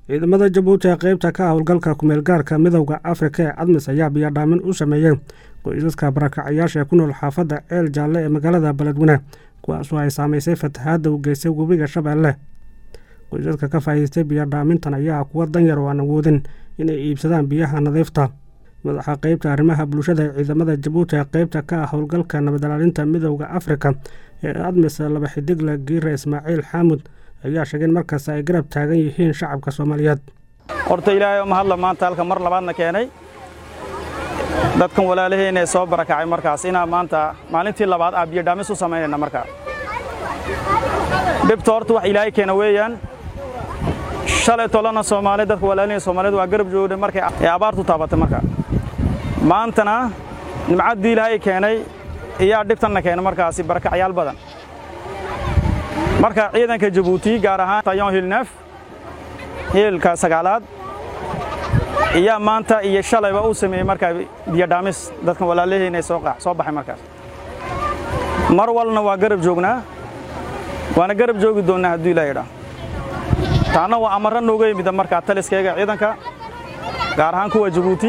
ciidamada jabuuti ee qeybta ka howlgalka kumeelgaarka midowda afrika ee cadmis ayaa biyadhaamin u sameeyey qoysaska barakacayaasha ee ku nool xaafadda ceel jaalle ee magaalada beledweyne kuwaasoo ay saamaysay fatahaadda u geystay webiga shabeelle qoysaska ka faa'iidaystay biyadhaamintan ayaa kuwa danyar oo aan awoodin inay iibsadaan biyaha nadiifta madaxa qeybta arrimaha bulshada ee ciidamada jabuuti ee qeybta ka ah howlgalka nabadilaalinta midowda afrika ee admis laba xidigle giire ismaaciil xaamud ayaa sheegay in markaas ay garab taagan yihiin shacabka soomaaliyeed horta ilaahay oo mahadla maanta halka mar labaadna keenay dadkan walaalaheen ee soo barakacay markaas inaa maanta maalintii labaad aa biyodhaamis u samaynayna markaa dhibta horta wax ilaahay keena weeyaan shalay tolana soomaaliya dadka walaalaheen soomaaliyeed waa garab joogday markay ee abaartu taabatay markaa maantana nimcaddii ilaahay keenay iyaa dhibtanna keena markaasi barakacyaal badan marka ciidanka jabuuti gaar ahaan tayon hilneef hiilka sagaalaad iyaa maanta iyo shalayba uu sameeyey markaa biyodhaamis dadkan walaalaheen ee soo baxay markaas mar walna waa garab joognaa waana garab joogi doonnaa hadduu ilaa yidhaa taanna waa amarra nooga yimida markaa taliskayga ciidanka gaar ahaan kuwa jabuuti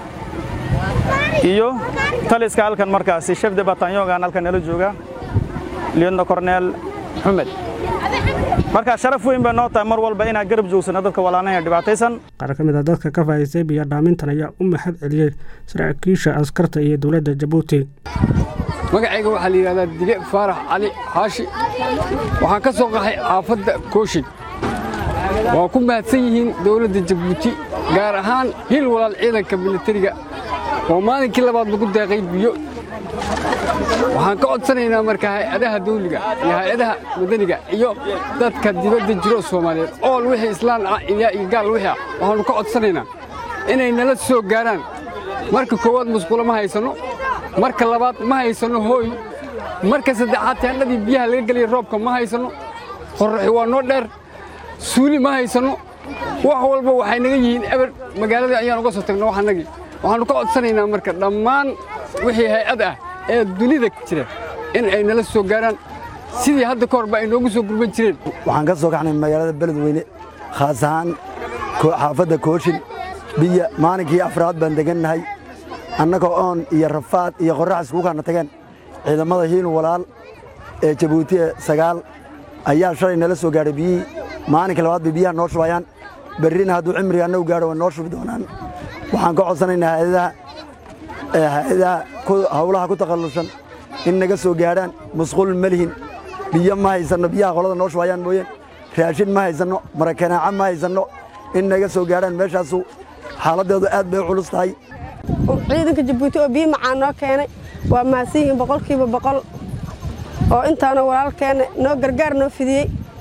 iyo taliska halkan markaasi chef de batanyongan halkan nala jooga liyodna korneel xumed markaa sharaf weyn bay noo tahay mar walba inaan garab joogsano dadka walaanaha dhibaataysan qaar ka mid a dadka ka faa'idaystay biyodhaamintan ayaa u mahad celiyey saraakiisha askarta iyo dowladda jabuuti magacayga waxaa la yidhahdaa dile faarax cali xaashi waxaan ka soo qaxay xaafadda kooshin waa ku mahadsan yihiin dowladda jabuuti gaar ahaan hil walaal ciidanka militariga oo maalinkii labaad lagu deeqay biyo waxaan ka codsanaynaa marka hay-adaha dawliga iyo hay-adaha madaniga iyo dadka dibadda jiro soomaaliyeed ool wixii islaan ah iyo gaal wixii ah waxaannu ka codsanaynaa inay nala soo gaaraan marka koowaad musqulo ma haysanno marka labaad ma haysanno hooy marka saddexaad teendhadii biyaha laga gelaya roobka ma haysanno qorraxi waa noo dheer suuli ma haysanno wax walba waxay naga yihiin eber magaaladii ayaan uga soo tagno waxanagii waxaannu ka codsanaynaa marka dhammaan wixii hay-ad ah ee dunida jira in ay nala soo gaaraan sidii hadda ka horba ay noogu soo gurban jireen waxaan ka soo kaxnay magaalada beledweyne khaas ahaan xaafadda kooshin biya maalinkii afraad baan degannahay annagoo oon iyo rafaad iyo qorrax iskugu kaana tageen ciidamada hiil walaal ee jabuuti ee sagaal ayaa shalay nala soo gaadhay biyihii maalinka labaad bay biyaha noo shubayaan berrina hadduu cimriga annagu gaadho way noo shubi doonaan waxaan ka codsanaynaa hay-adaha hay-adaha hawlaha ku takhallusan in naga soo gaadhaan musqul ma lihin biyo ma haysanno biyaha qolada noo shubayaan mooyeen raashin ma haysanno marakanaaca ma haysanno in naga soo gaadhaan meeshaasu xaaladdeedu aad bay u culus tahay ciidanka jabuuti oo biyo macaan noo keenay waa mahadsan yihiin boqolkiiba boqol oo intaana walaalkeena noo gargaar noo fidiyey